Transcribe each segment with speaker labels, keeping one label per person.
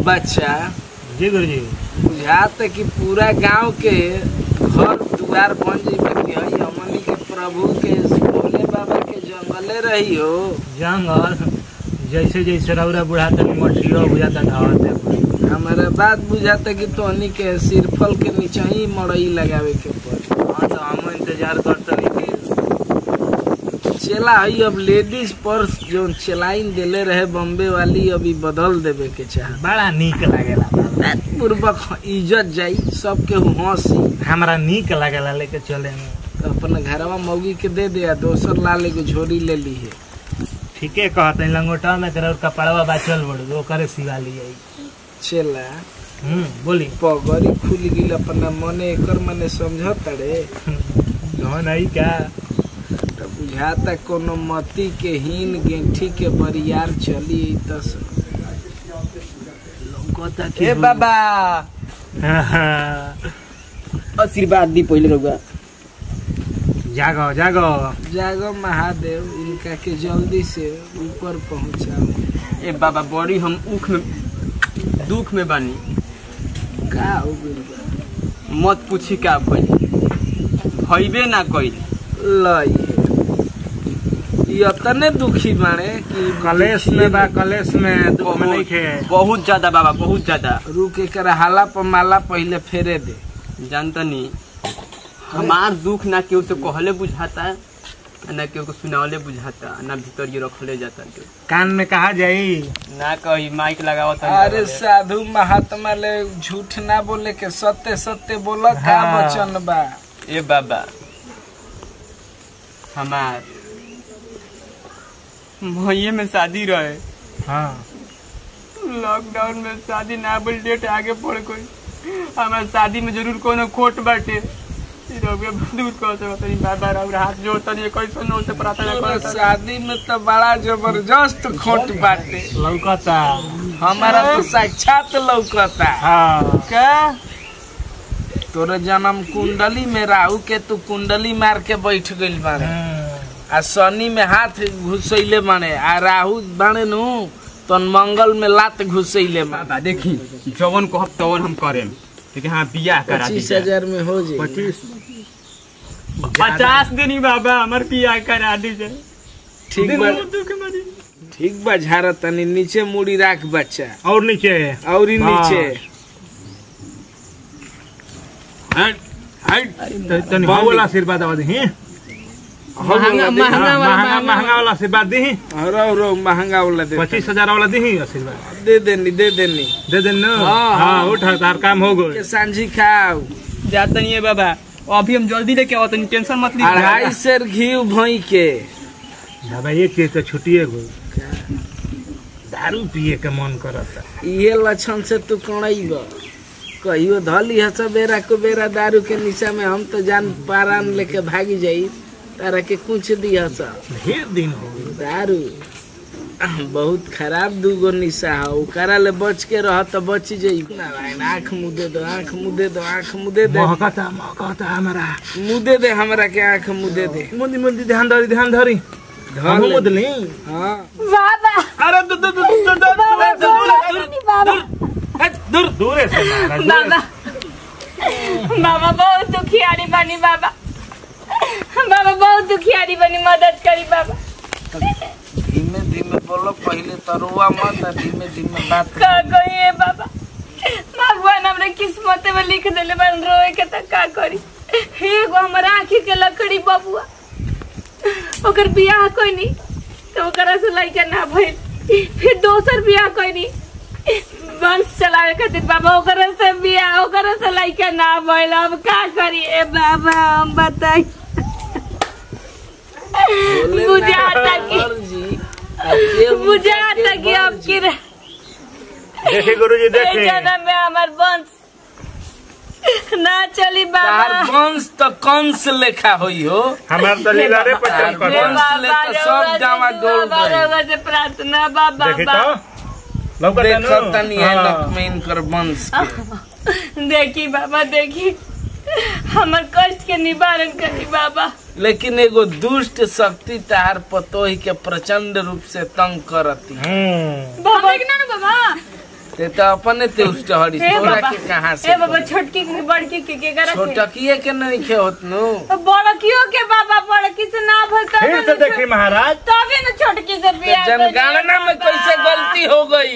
Speaker 1: बच्चा
Speaker 2: जी गुरुजी
Speaker 1: बुझात कि पूरा गांव के घर दुआर बन जाइबे कि हई हमनी के प्रभु के भोले बाबा के जंगले रही हो
Speaker 2: जंगल जैसे जैसे रौरा बुढ़ाता मठियो बुझाता ढावते
Speaker 1: हमारा बात बुझाता कि तोहनी के सिरफल के नीचे ही मड़ई लगावे के पड़ी
Speaker 2: हाँ तो हम इंतजार करते रही
Speaker 1: चला हई अब लेडीज पर्स जो चलाइन देले रहे बॉम्बे वाली अभी बदल देवे के चाह
Speaker 2: बड़ा नीक लागेला
Speaker 1: पूर्वक इज्जत जाई सबके हंसी
Speaker 2: हमरा नीक लागेला लेके चले में
Speaker 1: तो अपना घरवा मौगी के दे दे आ दोसर लाल एगो झोरी ले ली है
Speaker 2: ठीके कहते लंगोटा में तेरा कपड़वा बाचल बड़ वो करे सिवा लिया
Speaker 1: चला
Speaker 2: हम्म बोली
Speaker 1: पगड़ी खुल गिल अपना मने एकर मने समझत रे
Speaker 2: कौन आई क्या
Speaker 1: तो बुझाता कोनो मती के हीन गेंठी के बरियार चली त
Speaker 2: कहता
Speaker 3: ए बाबा आशीर्वाद दी पहिले रउआ
Speaker 2: जागो जागो
Speaker 1: जागो महादेव इनका के जल्दी से ऊपर पहुंचाओ
Speaker 3: ए बाबा बड़ी हम उख में दुख में बानी
Speaker 1: का हो गइल बा?
Speaker 3: मत पूछी का भइल हईबे ना कइल
Speaker 1: लई ये तने दुखी बाणे कि
Speaker 2: कलेश में बा कलेश में दुख में नहीं
Speaker 3: बहुत
Speaker 2: खे
Speaker 3: बहुत ज्यादा बाबा बहुत ज्यादा
Speaker 1: रुक कर हाला पर माला पहले फेरे दे
Speaker 3: जानता नहीं हमार दुख ना केहू से कहले बुझाता ना केहू को सुनावले बुझाता ना भीतर ये रखले जाता केहू
Speaker 2: कान में कहा जाई
Speaker 3: ना कही माइक लगावत
Speaker 1: अरे साधु महात्मा ले झूठ ना बोले के सत्य सत्य बोला का
Speaker 2: हाँ।
Speaker 1: वचन बा
Speaker 3: ए बाबा हमार मईए में शादी रहे
Speaker 2: हाँ
Speaker 3: लॉकडाउन में शादी ना बोल डेट आगे पड़ गई हमार शादी में जरूर कोनो खोट बाटे ई रउआ दूर कर सकत नहीं बाबा रउआ हाथ जोड़ता नहीं कैसे नो से प्रार्थना
Speaker 1: तोरा
Speaker 3: करता
Speaker 1: शादी में तो बड़ा जबरदस्त खोट बाटे
Speaker 2: लौकता
Speaker 1: हमारा तो साक्षात लौकता
Speaker 2: हाँ
Speaker 1: का तोरे जन्म कुंडली में राहु के तू कुंडली मार के बैठ गइल बाड़े आ शनि में हाथ घुसैले बाड़े आ राहु बाड़े नु तन मंगल में लात घुसैले बाड़े
Speaker 3: बाबा देखी जवन कहब तवन हम करेम लेकिन हाँ बियाह करा
Speaker 1: पच्चीस
Speaker 3: दीजिए
Speaker 1: हजार में हो जाए
Speaker 2: पच्चीस
Speaker 3: पचास दिन ही बाबा हमार बियाह करा दीजिए
Speaker 1: ठीक बा
Speaker 3: दुख मरी
Speaker 1: ठीक बा झारा तनी नीचे मुड़ी राख बच्चा
Speaker 2: और नीचे
Speaker 1: और ही
Speaker 2: हाँ।
Speaker 1: नीचे
Speaker 3: हट हट
Speaker 2: तो तनी
Speaker 1: बंद।
Speaker 2: हो वाला आशीर्वाद आवा दी
Speaker 3: महंगा महंगा वाला
Speaker 2: महंगा महंगा वाला आशीर्वाद दी
Speaker 1: रो रो महंगा वाला दे
Speaker 2: पच्चीस हजार वाला दी आशीर्वाद
Speaker 1: दे देनी दे देनी
Speaker 2: दे दे न
Speaker 1: हाँ,
Speaker 2: हाँ
Speaker 1: हाँ।
Speaker 2: उठ तार काम हो गए
Speaker 1: के सांझी खाओ
Speaker 3: जाता नहीं है बाबा अभी हम जल्दी लेके आओ तनी टेंशन मत लीजिए
Speaker 1: अढ़ाई सेर घी भई के
Speaker 2: बाबा एक चीज तो छुट्टिए गो दारू पिए के मन करता
Speaker 1: ये लक्षण से तू कणैब कहियो धली हस बेरा को बेरा दारू के निशा में हम तो जान पारान लेके भागी जाई तारा के कुछ दी हस
Speaker 2: ढेर दिन हो गए
Speaker 1: दारू बहुत खराब दूगो निशा है ओकरा ले बच के रह तो बच जाई नारायण आँख मुदे दो आँख मुदे दो आँख मुदे दे
Speaker 2: महकता महकता हमारा
Speaker 1: मुदे दे हमरा के आँख मुदे दे
Speaker 2: मुंदी मुंदी ध्यान धरी ध्यान धरी
Speaker 1: धर
Speaker 2: हम
Speaker 1: ले।
Speaker 2: मुदली
Speaker 1: हाँ
Speaker 4: बाबा
Speaker 2: अरे दू दू दू दू दू
Speaker 4: बाबा
Speaker 2: दूर
Speaker 4: बाबा
Speaker 2: दूर दूर से मारा दूर
Speaker 4: बाबा बाबा बहुत दुखियारी बनी बाबा बाबा बहुत दुखियारी बनी मदद करी बाबा
Speaker 1: धीमे धीमे बोलो पहले तरुआ मत आ धीमे धीमे बात
Speaker 4: का कोई है बाबा भगवान हमरे किस्मत में लिख देले बन रोए के त का करी एगो हमर आँखी के लकड़ी बबुआ ओकर बियाह कोई नहीं तो ओकरा से लइका ना भइल फिर दोसर बियाह कोई नहीं वंश चलावे खातिर बाबा ओकरा से बियाह ओकरा से लइका ना भइल अब का करी ए बाबा हम बताई
Speaker 1: बोले
Speaker 4: मुझे
Speaker 1: ना
Speaker 4: आता कि
Speaker 1: और जी अब के
Speaker 4: मुझे आता कि अब की
Speaker 2: देखे गुरुजी देखे
Speaker 4: जन्म में हमार वंश ना चली
Speaker 1: तार
Speaker 4: बाबा
Speaker 1: वंश तो कंस लेखा होई हो
Speaker 2: हमार तो लीला रे पचन
Speaker 1: हे
Speaker 2: कर
Speaker 1: बाबा, ले तो सब गावा डोल गए।
Speaker 4: से प्रार्थना बाबा
Speaker 2: देखी तो लौकता
Speaker 1: देखत
Speaker 2: नु
Speaker 1: तनी है
Speaker 2: हाँ।
Speaker 1: नक में इनकर वंश के
Speaker 4: देखी बाबा देखी हमर कष्ट के निवारण करी बाबा
Speaker 1: लेकिन एगो दुष्ट शक्ति तार पतोही के प्रचंड रूप से तंग करती
Speaker 2: हम्म
Speaker 4: बाबा ना बाबा
Speaker 1: ते तो अपने ते उस टहरी
Speaker 4: हे
Speaker 1: तोरा
Speaker 4: बाबा
Speaker 1: के कहाँ से
Speaker 4: हे बाबा छोटकी के बड़की के के करा के
Speaker 1: छोटकिए के नहीं खे होत नु
Speaker 4: बड़कियों के बाबा बड़की से ना भर
Speaker 2: फिर से देखी महाराज
Speaker 4: तभी न छोटकी से बियाह कर दिया
Speaker 1: जनगणना में
Speaker 4: बाबा।
Speaker 1: कैसे गलती हो गई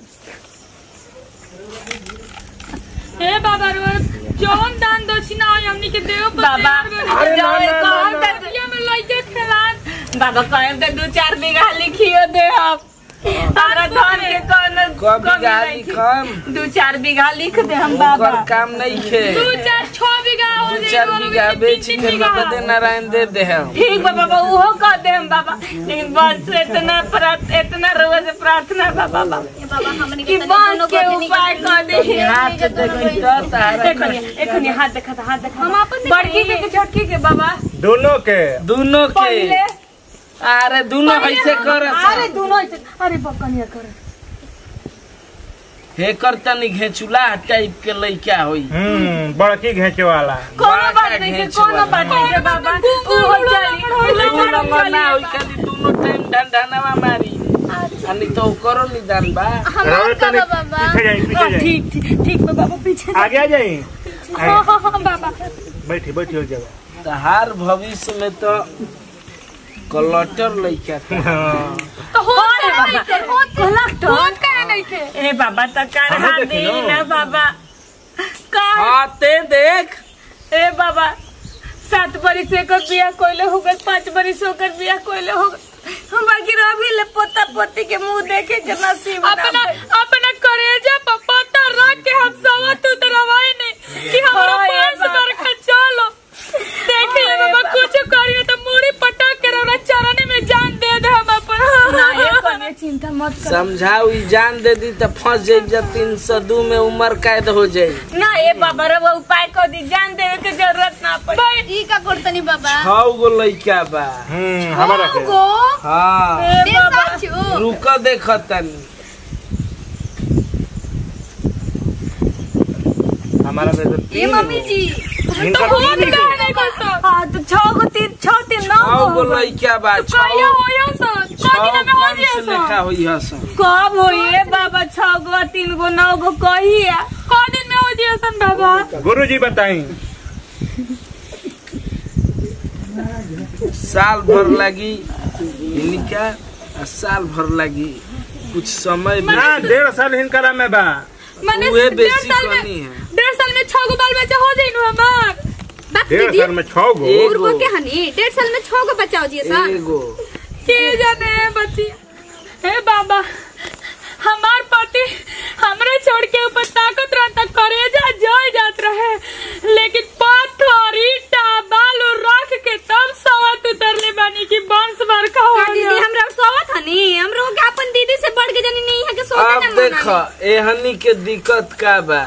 Speaker 5: हे बाबा रो जौन दान दक्षिणा होई हमनी के देव पर
Speaker 4: बाबा
Speaker 2: अरे ना,
Speaker 4: जाए
Speaker 2: ना, ना,
Speaker 4: कहम
Speaker 2: ना।
Speaker 4: त
Speaker 5: ये में लइके खेलान
Speaker 4: बाबा कहम त दू चार बीघा लिखियो दे हम हमरा धान के कौन
Speaker 1: कब
Speaker 4: कमी
Speaker 1: गाली
Speaker 4: नहीं थी।
Speaker 1: कम
Speaker 4: दू चार बीघा लिख दे हम बाबा
Speaker 1: ओकर काम नहीं खे
Speaker 5: दू चार छह बीघा हो
Speaker 1: दू
Speaker 5: जाई
Speaker 1: चार
Speaker 5: वाला
Speaker 1: बीघा
Speaker 5: में
Speaker 1: बेच
Speaker 5: तीन
Speaker 1: के
Speaker 5: तीन बीघा।
Speaker 1: नगदे नारायण दे दे हम
Speaker 4: ठीक बा बाबा उहो कह दे हम बाबा लेकिन बस इतना प्रार्थ इतना रोज से प्रार्थना बा बाबा
Speaker 6: बाबा हमने
Speaker 4: कि बस के उपाय कर दे
Speaker 1: हाथ देखी तो तारा
Speaker 4: एखनी एखनी हाथ देखा हाथ देखा
Speaker 6: हम अपन
Speaker 4: बड़की के के छोटकी के बाबा
Speaker 2: दोनों के
Speaker 1: दोनों के
Speaker 4: पहिले
Speaker 1: अरे दोनों ऐसे कर
Speaker 4: अरे दोनों ऐसे अरे बकनिया कर
Speaker 1: हे कर तनी घेचुला टाइप के लइका होई
Speaker 2: हम्म बड़की घेचे वाला
Speaker 4: कोनो
Speaker 1: बड़ा
Speaker 4: बात नहीं के
Speaker 1: घेंच
Speaker 4: कोनो
Speaker 1: वाला।
Speaker 4: बात नहीं के बाबा उहो चली
Speaker 1: दोनों नंबर ना होई खाली दोनों टाइम ढंढानवा मारी अनि तो करो निदान बा
Speaker 2: रहो तनी पीछे जाई पीछे जाई
Speaker 4: ठीक ठीक ठीक बा बाबा पीछे
Speaker 2: आगे आ जाई
Speaker 4: हाँ हाँ हाँ बाबा
Speaker 2: बैठी बैठी हो जगह
Speaker 1: तहार भविष्य में तो कलटर लइका था
Speaker 2: हाँ।
Speaker 5: तो हो
Speaker 4: अरे बाबा कलेक्टर
Speaker 5: कौन करे नहीं थे
Speaker 4: ए बाबा तो कर
Speaker 2: हमें
Speaker 4: हा
Speaker 2: देखी
Speaker 4: दे
Speaker 2: लो।
Speaker 4: ना बाबा का
Speaker 1: हाँ ते देख
Speaker 4: ए बाबा सात बरिस एकर बियाह कोइले हो गए पाँच बरिस होकर बियाह कोइले हो गए हम बाकी रवि ले पोता पोती के मुंह देखे के नसीब ना
Speaker 5: अपना
Speaker 4: भइल।
Speaker 5: अपना करेजा पर पत्ता रख के हम सवत उतरवाई नहीं कि हमरा
Speaker 4: हाँ, ये
Speaker 5: पास
Speaker 4: बात।
Speaker 5: बरखा चलो देखे
Speaker 4: हाँ, ये
Speaker 5: बाबा
Speaker 4: बात।
Speaker 5: कुछ करिए तो मूड़ी पटक के रौरा चरनी में जान दे दे हम अपन
Speaker 4: ना ये कने चिंता मत कर
Speaker 1: समझाऊ ई जान दे दी तो फंस जाई जब तीन सौ दू में उम्र कैद हो जाई
Speaker 4: ना ए बाबा रे वो उपाय कर दी जान देवे के जरूरत ना पड़ी
Speaker 6: ई का करतनी बाबा
Speaker 1: छह गो लइका बा
Speaker 2: हम्म हमारा के
Speaker 6: गो
Speaker 1: हाँ
Speaker 4: ए
Speaker 6: दे
Speaker 4: बाबा
Speaker 6: साचू
Speaker 1: रुक देख तनी
Speaker 2: हमारा में तो
Speaker 6: ए
Speaker 2: तीन
Speaker 6: मम्मी
Speaker 2: गो।
Speaker 6: जी
Speaker 2: इनका
Speaker 5: तो
Speaker 2: तीन
Speaker 5: हम
Speaker 2: गो।
Speaker 5: कहे नहीं बस
Speaker 4: हाँ तो छह गो तीन छह तीन नौ
Speaker 1: छह गो
Speaker 4: गो हो गए।
Speaker 1: लइका बा
Speaker 5: कहियो
Speaker 1: छह
Speaker 5: होयो सो
Speaker 1: छह
Speaker 5: कदिन में हो
Speaker 1: कम
Speaker 5: जियो
Speaker 1: से
Speaker 5: सो
Speaker 1: लेखा होई हसन
Speaker 4: कब होइए बाबा छह गो तीन गो नौ गो कहिया
Speaker 5: कदिन में हो जियो सन बाबा
Speaker 2: गुरु जी बताई
Speaker 1: साल भर लगी इनका आ साल भर लगी कुछ समय भी
Speaker 2: ना डेढ़ साल हिनकरा में बा
Speaker 5: मैंने
Speaker 1: उहे
Speaker 5: डेढ़
Speaker 1: बेसी
Speaker 5: साल में
Speaker 1: कनी है
Speaker 5: डेढ़ साल में छह गो बाल बच्चा हो जाई नु हमार
Speaker 6: बात
Speaker 2: डेढ़
Speaker 6: दीदी
Speaker 2: साल में छह गो
Speaker 1: एक-
Speaker 6: उर्गो के हनी डेढ़ साल में छह गो बच्चा हो जिए सा
Speaker 1: एगो
Speaker 5: के जाने बच्ची हे बाबा हमार पति हमरे छोड़ के ऊपर ताकत रहता करेजा जल जात रहे लेकिन पत्थर ईटा बालू रख के तब सवत उतरले बानी की वंश बरका हो
Speaker 6: का दीदी
Speaker 5: गया
Speaker 6: हमरा सोवत हनी हमरो के अपन दीदी से बढ़ के जानी नहीं है के सोवे
Speaker 1: अब
Speaker 6: ना
Speaker 1: देख एहनी के दिक्कत का बा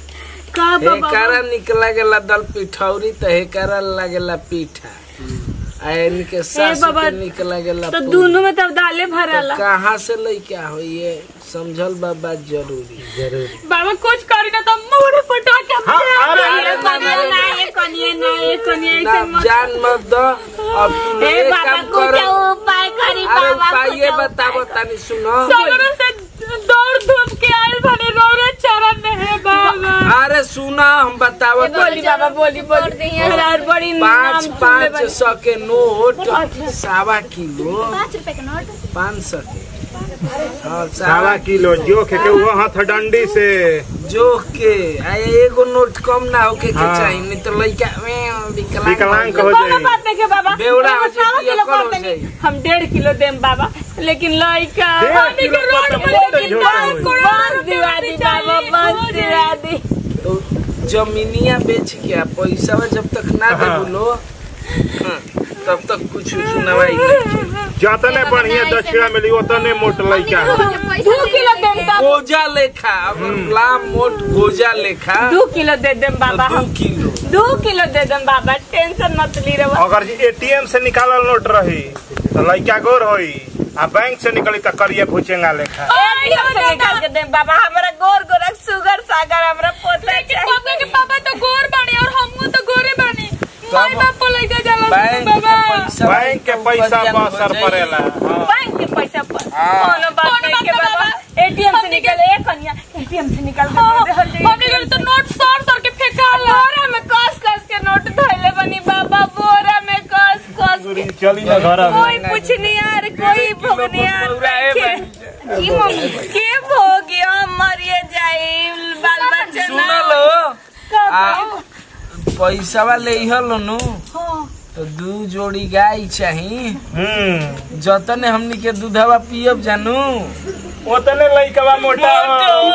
Speaker 4: का
Speaker 1: हे
Speaker 4: बाबा
Speaker 1: कारा निकला गेला दल पिठौरी तो हे कारा लागेला पीठा आ इनके सास
Speaker 4: बाबा,
Speaker 1: के निकला गेला
Speaker 4: तो
Speaker 1: पूरी।
Speaker 4: दोनों में तब दाले भरला
Speaker 1: तो कहाँ से लइका होइए समझल बा बात जरूरी
Speaker 2: जरूर
Speaker 5: बाबा कुछ करी ना तो मुड़ पटा के
Speaker 2: हाँ, अरे,
Speaker 4: ये
Speaker 1: अरे,
Speaker 4: कनिया ना ये कनिया ना ये कनिया
Speaker 1: ना
Speaker 4: ऐसे मत
Speaker 1: जान मत दो अब तू
Speaker 4: ए
Speaker 1: एक
Speaker 4: बाबा
Speaker 1: काम
Speaker 4: कुछ
Speaker 1: करो
Speaker 4: उपाय करी
Speaker 1: अरे
Speaker 4: बाबा
Speaker 1: पाइए
Speaker 4: कुछ
Speaker 1: बताबो
Speaker 4: उपाय
Speaker 1: तनी सुनो
Speaker 5: सगरों से दौड़ धूप के आयल भने रौरे चरण में है बाबा
Speaker 1: अरे सुना हम बतावो
Speaker 4: बोली बाबा बोली बोली मेरा और बड़ी
Speaker 1: पाँच
Speaker 4: नाम
Speaker 1: पाँच
Speaker 4: सुनले
Speaker 1: सौ के नोट सावा किलो
Speaker 6: पाँच रुपए के नोट
Speaker 1: पाँच सौ के हाँ
Speaker 2: सावा
Speaker 1: सावा
Speaker 2: किलो जो के के वो हाथ डंडी से
Speaker 1: जोख के आ एगो नोट कम ना होके के
Speaker 2: हाँ।
Speaker 1: चाहिए नहीं तो लइका में विकलांग
Speaker 2: विकलांग
Speaker 1: हो
Speaker 2: हो
Speaker 1: जाई।
Speaker 4: कोनो बात नहीं के बाबा
Speaker 1: बेवड़ा हो
Speaker 4: एगो सावा
Speaker 1: जाई,
Speaker 4: किलो
Speaker 1: पियक्कड़ हो
Speaker 4: कर देनी।
Speaker 1: जाई।
Speaker 4: हम डेढ़ किलो देम बाबा लेकिन लइका
Speaker 2: डेढ़
Speaker 4: हमनी
Speaker 2: किलो
Speaker 4: के
Speaker 2: पर
Speaker 4: रोड
Speaker 2: तो
Speaker 4: में
Speaker 2: बहुत
Speaker 4: लेकिन
Speaker 2: झोटा
Speaker 4: बंस
Speaker 2: होई।
Speaker 4: बंस दिवा दी बाबा बंस दिवा दी
Speaker 1: तो जमीनिया बेच के आ पैसा जब तक ना दे
Speaker 2: हाँ।
Speaker 1: बोलो हाँ, तब तक कुछ सुनवाई नहीं
Speaker 2: जतने बढ़िया दक्षिणा मिली उतने मोट लइका हो
Speaker 4: दू किलो देम बाबा
Speaker 1: गोजा लेखा अगर लाम मोट गोजा लेखा
Speaker 4: दू किलो दे देम
Speaker 1: तो
Speaker 4: बाबा
Speaker 1: दू
Speaker 4: हम
Speaker 1: किलो
Speaker 4: दू किलो दे देम बाबा टेंशन मत ली रहो
Speaker 2: अगर जी एटीएम से निकालल नोट रही तो लइका गोर होई आ बैंक से निकली तो करिए भुचेंगा लेखा
Speaker 4: एटीएम से निकाल के देम बाबा हमरा गोर गोरक सुगर सागर हमरा पोता
Speaker 5: पापा
Speaker 4: चाहिए
Speaker 5: के पापा तो गोर बानी और हमहू तो गोरे बानी माई
Speaker 1: तब
Speaker 5: बाप लइका जाला
Speaker 1: बैंक के
Speaker 5: बाबा
Speaker 1: पैसा
Speaker 2: बैंक के पैसा पर असर पड़ेला हाँ।
Speaker 4: बैंक के पैसा पर
Speaker 1: हाँ।
Speaker 4: कोनो बात
Speaker 5: कोनो
Speaker 4: नहीं
Speaker 5: बात
Speaker 4: के
Speaker 5: ना
Speaker 4: बाबा
Speaker 5: बाबा।
Speaker 4: एटीएम से निकल एक कन्या एटीएम से निकाल
Speaker 5: हाँ,
Speaker 4: के दे
Speaker 5: हमने घर तो नोट सर सर के फेंकाला
Speaker 4: बोरा में कस कस के नोट धइले बनी बाबा बोरा में कस कस
Speaker 2: गुरुजी चली ना घर में
Speaker 4: कोई पूछनियार कोई भोगनियार
Speaker 1: बौरा है
Speaker 4: के की मम्मी के भोगियो मरिए जाई बाल बच्चा
Speaker 1: सुन
Speaker 4: ना
Speaker 1: लो आ
Speaker 4: कब
Speaker 1: पैसा ले नु तो दू जोड़ी गाय चाही
Speaker 2: हम्म
Speaker 1: जतने हमनी के दूधवा पियब जानू
Speaker 2: ओतने लइकवा मोटा हो।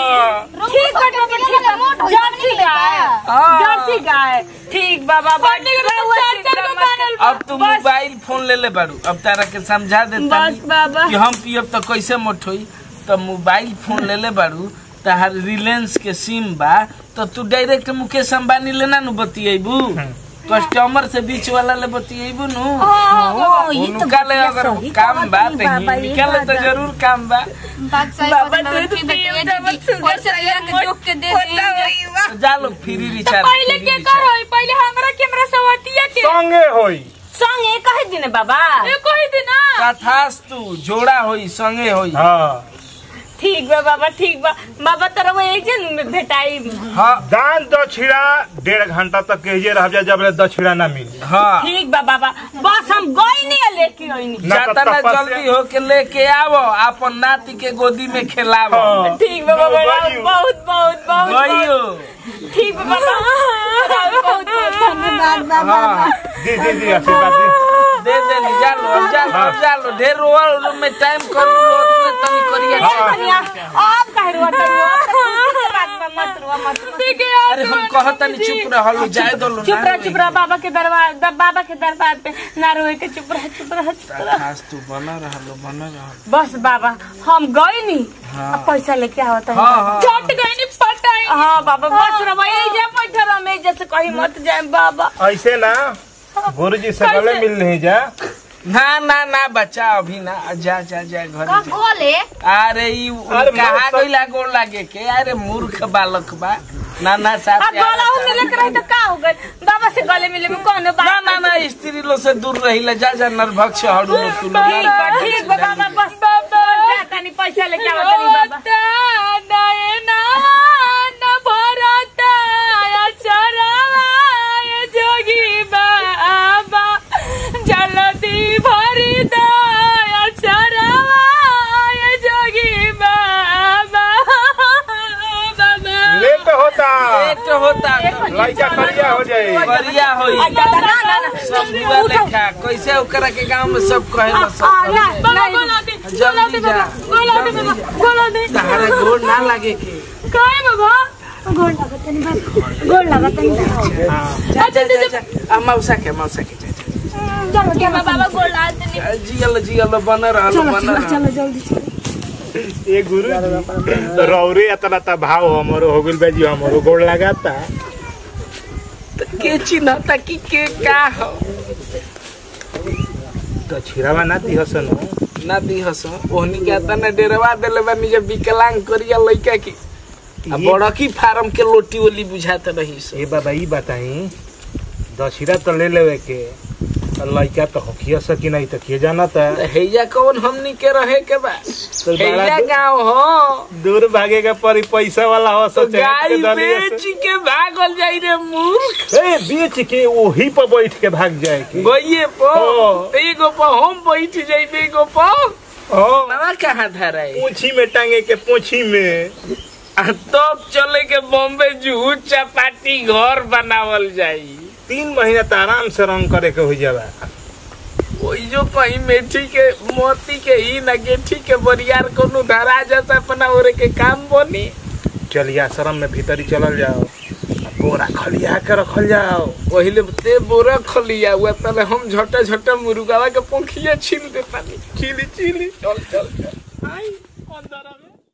Speaker 4: ठीक बटे ठीक बा। जर्सी गाय जर्सी गाय ठीक बाबा
Speaker 5: हमने घर में चार चार गो बनल बा।
Speaker 1: अब तू मोबाइल फोन ले ले बारू अब तारा के समझा दे
Speaker 4: बस बाबा
Speaker 1: कि हम पियब तो कैसे मोट होई तो मोबाइल फोन ले ले बारू तहार रिलायंस के सिम बा तो तू डायरेक्ट मुकेश अंबानी लेना नु बतियेबू कस्टमर से बीच वाला ले बतियेबू नु उनका ले अगर काम बा तो हिंदी ले तो जरूर काम बा
Speaker 4: बाबा दूध पियो डबल शुगर से जोक के दे दी
Speaker 1: तो जा लो फ्री रिचार्ज
Speaker 5: पहले
Speaker 1: फ्री
Speaker 5: के
Speaker 1: रिचार्ज।
Speaker 5: करो पहले हमरा कैमरा सवातिया के
Speaker 2: संगे होई
Speaker 4: संगे कहे दिन बाबा
Speaker 5: ए कोई दिन ना
Speaker 1: तथास्तु जोड़ा होई संगे होई
Speaker 2: हाँ
Speaker 4: ठीक बा बाबा ठीक बा बाबा तोरा वो एक जन में भेटाई
Speaker 1: हाँ
Speaker 2: दान दक्षिणा डेढ़ घंटा तक कहिए रह जा जब ले दक्षिणा ना मिली
Speaker 1: हाँ
Speaker 4: ठीक बा बाबा बस हम गई नहीं लेके आई नहीं
Speaker 2: ना तो
Speaker 1: जाता ना
Speaker 2: तपस्या-
Speaker 1: जल्दी हो के लेके आवो अपन नाती के गोदी में खेलावो
Speaker 2: हाँ।
Speaker 4: ठीक बा बाबा
Speaker 2: गइयो।
Speaker 4: बहुत बहुत बहुत
Speaker 1: गइयो
Speaker 4: बहुत। ठीक बा बाबा बहुत बहुत धन्यवाद बाबा
Speaker 1: हाँ
Speaker 2: दी दी दी आशीर्वाद दी
Speaker 1: दे दे ली जा लो अब जा लो अब जा लो ढेर रोल में टाइम कर लो उतने तनी करिए
Speaker 2: हाँ।
Speaker 4: कन्या आप कह रुआ तो बात में मत रुआ मत रुआ
Speaker 5: ठीक है
Speaker 1: अरे हम कहत नहीं चुप रह लो जाए दो लो
Speaker 4: चुप रह चुप रह बाबा के दरबार द- बाबा के दरबार पे ना रोए के चुप रह चुप रह चुप रह
Speaker 1: खास तू बना रह लो बना रह
Speaker 4: बस बाबा हम गए नहीं
Speaker 1: हाँ।
Speaker 4: अब पैसा लेके आवत है
Speaker 1: हाँ हाँ
Speaker 5: चट गई नहीं पटाई
Speaker 4: हाँ बाबा बस रवा यही जा बैठा रहा मैं जैसे कहीं मत जाए बाबा
Speaker 2: ऐसे ना गुरुजी से गले मिल नहीं जा
Speaker 1: ना ना ना बच्चा अभी ना जा जा जा घर जा।
Speaker 6: गोले
Speaker 1: अरे ई
Speaker 2: अरे
Speaker 1: कहा
Speaker 2: मौसम-
Speaker 1: गइला गोड़ लागे के अरे मूर्ख बालक बा ना ना
Speaker 4: अब
Speaker 1: साथ
Speaker 4: गला हो मिले के रही तो का हो गए बाबा से गले मिले में कौन बात
Speaker 1: ना ना ना स्त्री लोग से दूर रही जा जा नरभक्ष हड़ू लोग तू लोग
Speaker 4: ठीक बा ठीक बा बाबा बस बाबा तनी पैसा लेके आवत नहीं बाबा
Speaker 5: होता नयना न भरता अचरवा ये जोगी बाबा जलती भरी दा अचरवा ये जोगी बाबा बाबा
Speaker 2: लेट होता
Speaker 1: पेट होता तो
Speaker 2: लइका करिया हो जाए
Speaker 1: बढ़िया होई
Speaker 4: ना ना ना
Speaker 1: सब बुआ लेखा कैसे ओकरा के गांव में सब कहेला सब
Speaker 4: ना,
Speaker 1: समझे।
Speaker 5: बाबा गोला दे गोला दे बाबा गोला दे बाबा गोला दे
Speaker 1: तहरा गोड़ ना लागे के
Speaker 5: काय बाबा
Speaker 4: गोड़ लगा तनी
Speaker 1: जा जा जा जा आ मौसा के मौसा के जा जा
Speaker 4: चलो के बाबा गोड़ लगा तनी
Speaker 1: आ, जियल जियल बन रहल बन रहल
Speaker 2: ए गुरु रौरे इतना ता भाव हमरो हो गइल बाजी हमरो गोड़ लगाता
Speaker 1: के चिन्हता कि के का हो
Speaker 2: तो छिरावा ना दिहसन
Speaker 1: ना दिहस ओहनी के तना डेरवा देले बानी जे विकलांग करिया लइका की आ
Speaker 2: ये-
Speaker 1: बड़की फार्म के लोटी ओली बुझात रही से
Speaker 2: ए बाबा ई बताई दशहरा तो ले लेवे के आ लइका तो होखिया सकी नहीं तो के जाना था
Speaker 1: हैया कौन हमनी के रहे के बा
Speaker 2: तो
Speaker 1: हैया
Speaker 2: बड़ा
Speaker 1: गांव हो
Speaker 2: दूर भागे का परी पैसा वाला हो
Speaker 1: तो
Speaker 2: सचे
Speaker 1: गाय बेच के भागल जाई रे मूर्ख
Speaker 2: ए बेच के वही पर बैठ के भाग जाए के
Speaker 1: गइए पो
Speaker 2: हाँ।
Speaker 1: तो एगो पो हम बैठ जाइबे एगो पो
Speaker 2: हाँ
Speaker 1: नवा कहाँ धराई
Speaker 2: पूछी में टांगे के पूछी में
Speaker 1: आ तब चले के बॉम्बे जूहू चपाटी घर बनावल जाई
Speaker 2: तीन महीना तो आराम से रंग करे के हो जावा
Speaker 1: वही जो कहीं मेथी के मोती के ही न गेठी के बरियार कोनो धरा जाता अपना ओरे के काम बनी
Speaker 2: चलिए आश्रम में भीतरी चलल जाओ आ बोरा खलिया के रखल जाओ
Speaker 1: पहिले ते बोरा खलिया हुआ तले हम झटा झटा मुर्गावा के पंखिया छीन दे पानी चिली चिली चल चल चल आई